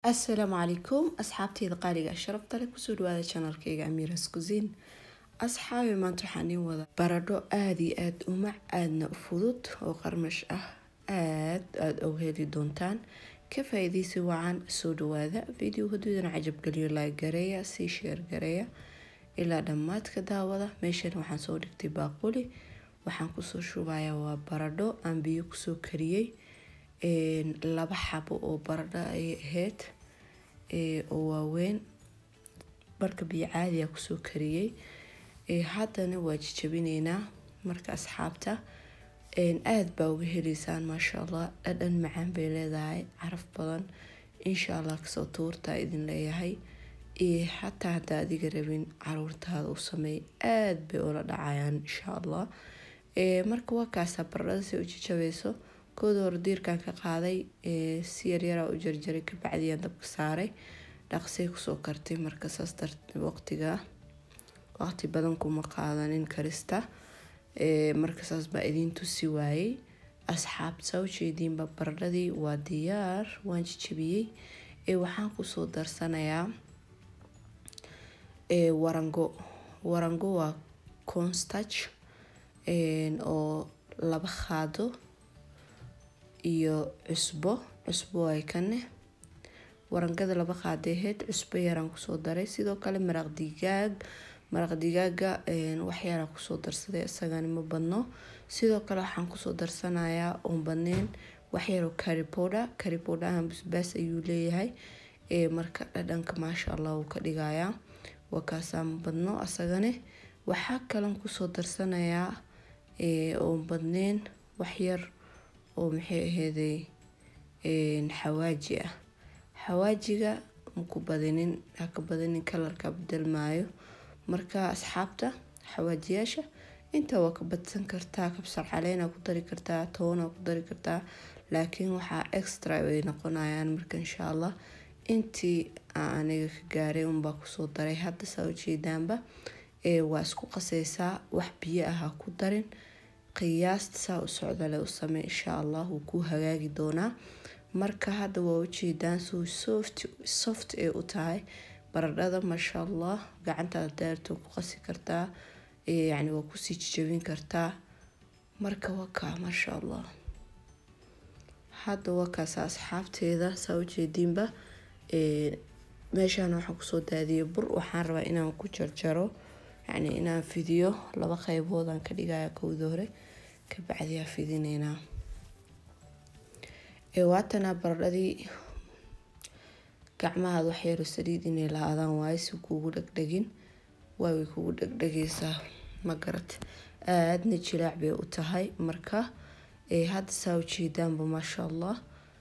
asalaamu calaykum asxaabteyda qaaliga sharafta leh kusoo dhawaada janalkayga amiras kusin asxaabi maanta waxaan iin wada baradho aada iyo aada u mac aadna u fudud oo qarmash ah aad aada uga heli doontaan ka faa-iideysi wacan soo dhawaada video haduudana cajabgeliyo laag gareeya sii sheer gareeya ilaa dhammaadka daawada meeshan waxaan soo dhigtay baaquli waxaan kusoo shubayaa waa baradho aan biyo kusoo kariyey laba xabo oo baradho ay ahayd oo waaweyn marka biyo caadiya kusoo kariyey haddana waa jijabinaynaa marka asxaabta aada baa uga heleysaan maasha allah dhadhan macaan bay leedahay caraf badan insha allah kasoo tuurtaa idin leeyahay xataa haddaa adiga rabin caruurtaada u sameey aada bay ula dhacayaan insha allah marka waa kaasaa baradhada si u jijabayso kooda hore diirkan ka qaaday si yaryaraa u jarjaray kabacdiyaan dabka saaray dhaqsay kusoo kartay marka saas darteed waqtiga waqti badan kuma qaadanin karista marka saas baa idiin tusi waayey asxaabta ujeediinba baradhadii waa diyaar waan jijabiyey waxaan kusoo darsanayaa warango warango waa constach oo laba qaado iyo cusbo cusbo ay kane warangada laba qaaday ahayd cusbo yaraan kusoo daray sidoo kale maraq digaag maraq digaaga waxyaaraa kusoo darsaday isagani ma badno sidoo kale waxaan kusoo darsanayaa oon badneyn waxyaroo caripoda caripodahan basbaas ayuu leeyahay marka dhadhanka maasha allah wuu ka dhigayaa waa kaasaa ma badno asagane waxaa kalan kusoo darsanayaa oon badneyn waxyar oo maxay aheyday xawaaji ah xawaajiga maku badinin haka badinin kalarka bedelmaayo marka asxaabta xawaajiyaasha intaa waa ka badsan kartaa kabsar caleena ku dari kartaa toona ku dari kartaa laakiin waxaa extra ay noqonayaan marka insha allah intii aniga ka gaaray unbaa kusoo daray hadda saa ujeedaanba waa isku qaseysaa wax biyo ah ha ku darin qiyaasta saa u socdale u samey insha allah wuu kuu hagaagi doonaa marka hadda waa ujeedaan suu soft soft ee u tahay baradhada maasha allah gacantaada daarto ku qasi kartaa yacni waa kusii jijabin kartaa marka waa kaa maasha allah hadda waa kaasa asxaabteeda saa ujeediinba meeshaan waxaan kusoo daadiyay bur waxaan rabaa inaan ku jarjaro yacni inaan fidiyo laba qeyboodaan ka dhigaya kowda hore kabacdiyaa fidineynaa waatanaa baradhadii gacmahaad waxyaro saliid inay lahaadaan waaye si kuugu dhegdhegin waa way kugu dhegdhegeysaa ma garat aadna jilaac bay u tahay marka hadda saa ujeedaanba maasha allah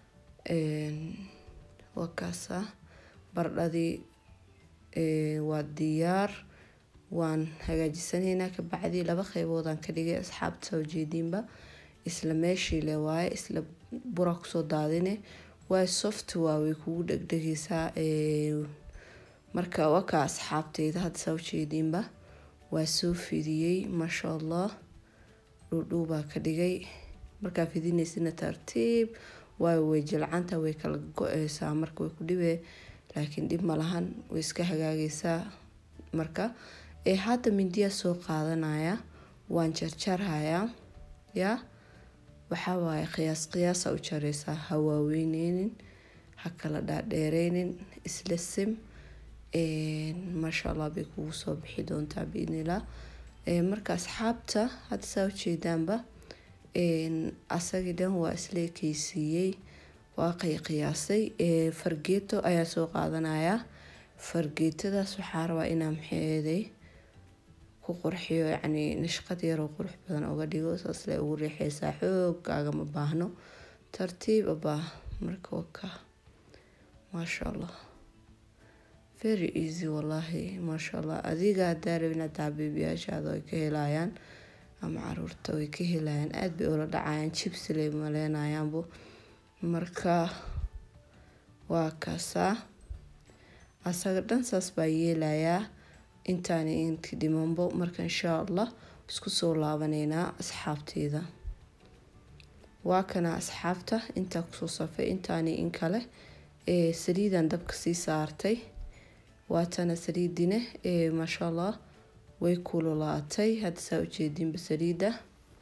waa kaasa baradhadii waa diyaar waan hagaajisanaynaa kabacdii laba qeyboodaan ka dhigay asxaabta soo jeediinba isla meeshii le waaye isla bura kusoo daadine waa soft waa way kugu dhegdhegeysaa marka wakaa asxaabteyda hadda saa ujeediinba waa soo fidiyey maasha allah dhuudhuubaa ka dhigay markaa fidinaysina tartiib waayo way jilcanta way kala go-eysaa marka way ku dhibee laakiin dhib malahan way iska hagaageysaa marka hadda mindiyaa soo qaadanaya waan jarjarhayaa yaa waxaa waaye qiyaas qiyaasa u jareysaa ha waaweyneynin ha kala dhaadheereynin isla sim maasha allah bay kugu soo bixi doontaa biidnillah marka asxaabta hadda saa ujeedaanba asagii dhan waa isla ekeysiiyey waa qiyaasay fargeeto ayaa soo qaadanayaa fargeetadaas waxaa rabaa inaa maxeeday ku qurxiyo yacni nashqad yaroo qurux badan oga dhigo saas le ugu riixeysaa xoogaaga ma baahno tartiib abaa marka waka maasha allah very easy wallaahi maasha allah adiga haddaa rabin hadaa beebiyaashaada ay ka helayaan ama caruurta way ka helayaan aada bay ula dhacayaan jibsi lay maleynayaanbo marka waa kaasaa asaga dhan saas baa yeelayaa intaani inti dhimanbo marka insha allah isku soo laabaneynaa asxaabteeda waa kana asxaabta intaa kusoo safay intaani in kale saliidan dabka sii saartay waatana saliidine maasha allah way kululaatay hadda saa ujeediinba saliida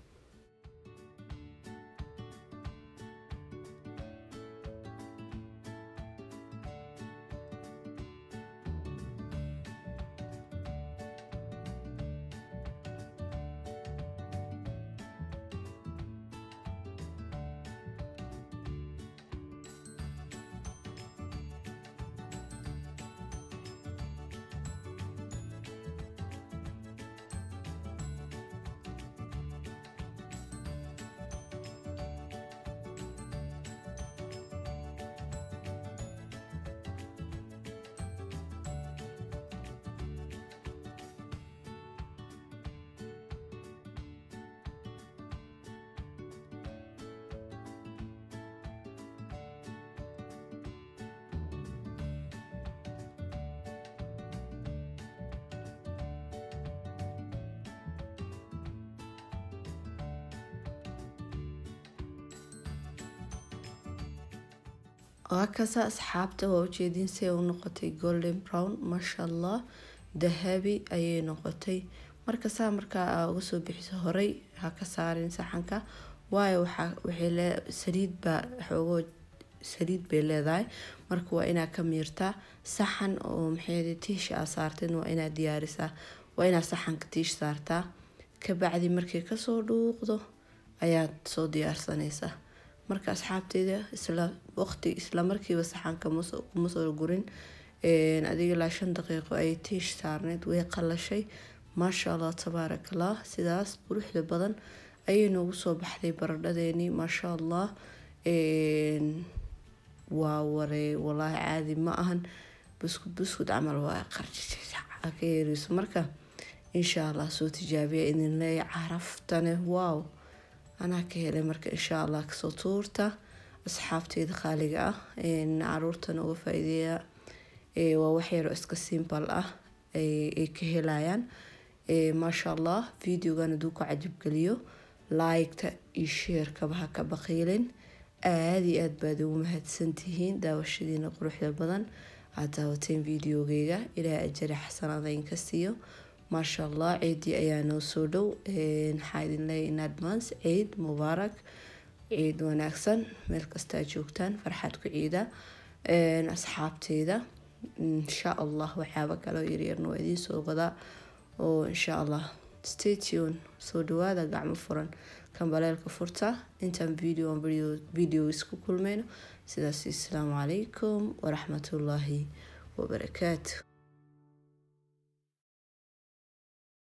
waa kasa asxaabta waa ujeediin si ay u noqotay golden brown maasha allah dahabi ayay noqotay marka saa markaa uga soo bixiso horey ha ka saarin saxanka waayo waxaa saliid baa xoogo saliid bay leedahay marka waa inaa ka miirtaa saxan oo maxay tiish aa saarteen waa inaa diyaarisaa waa inaa saxanka tiish saartaa kabacdi markay kasoo dhuuqdo ayaad soo diyaarsanaysaa marka asxaabteyda isla waqti isla markiiba saxanka kuma soo gurin adiga ilaa shan daqiiqo ayay tiish saarneyd way qalashay maasha allah tabaaraka allah sidaas quruxda badan ayay noogu soo baxday baradhadeenii maasha allah waa waree walaahi caadi ma ahan buskud buskud camal waa qarka yeereyso marka insha allah soo tijaabiya idin leeya caraftane wow anaa ka helay marka insha allah kasoo tuurta asxaabteyda qaaliga ah caruurtana uga faa-ideeya waa waxyaro iska simbal ah ay ka helayaan maasha allah videogan haduu ku cajabgeliyo laigta iyo sheerkaba ha ka baqiilin aada iyo aad baad ugu mahadsantihiin daawashadiina quruxda badan aad daawateen videogeyga ilaa ajari xasanaada inka siiyo maasha allah ciidii ayaa noo soo dhow maxaa idin leeya in advance ciid mubaarak ciid wanaagsan meel kastaa joogtaan farxad ku ciida asxaabteyda insha allah waxyaaba kaloo yaryarna waa idiin soo wadaa oo insha allah statun soo dhawaada gacmo furan kambaleelka furta intaan video video isku kulmayno sidaas asalaamu calaykum waraxmatullaahi wabarakaatu